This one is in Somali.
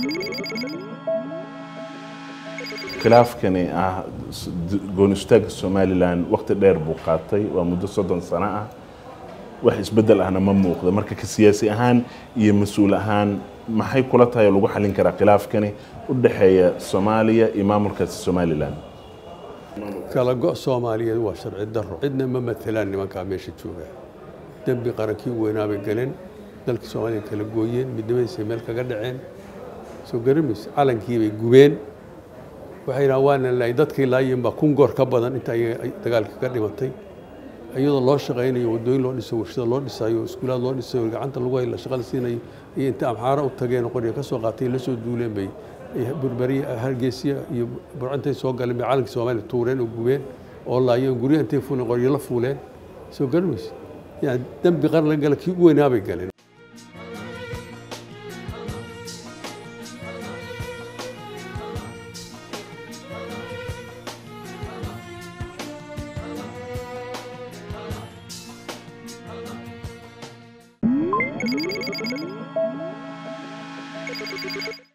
khilaafkani ah gooni istaagga somalilan waqti dheer buu qaatay waa muddo soddon sano ah wax isbeddel ahna ma muuqda marka ka siyaasi ahaan iyo mas-uul ahaan maxay kula tahay oo lagu xallin karaa khilaafkani u dhexeeya soomaaliya iyo maamulkaasi somalilan kala go' soomaaliyeed waa sharci daro cidna ma matelaan nimankaa meesha jooga dembi qarankii weynaa bay galeen dalkii soomaaliya kala gooyeen midnimadiisay meel kaga dhaceen soo garamaysa calankii bay gubeen waxay dhahaan waana laay dadkii laayeen baa kun goor ka badan inta ay dagaalka ka dhimatay iyadoo loo shaqaynayo waddooyin loo dhiso warshada loo dhisayo iskuulaad loo dhisayo gacanta lagu hayla shaqada siinayo iyo inta amxaaro u tageen qoriga ka soo qaatay la soo duuleen bay burberiye hargeysiya iyo burcintay soo galeen bay calankii soomaaliya tuureen oo gubeen oo laayeen guryo intay fuuleen qoryo la fuuleen soo garmaysa yani dembi qaran la gala kii u weynaa bay galeen Thank you.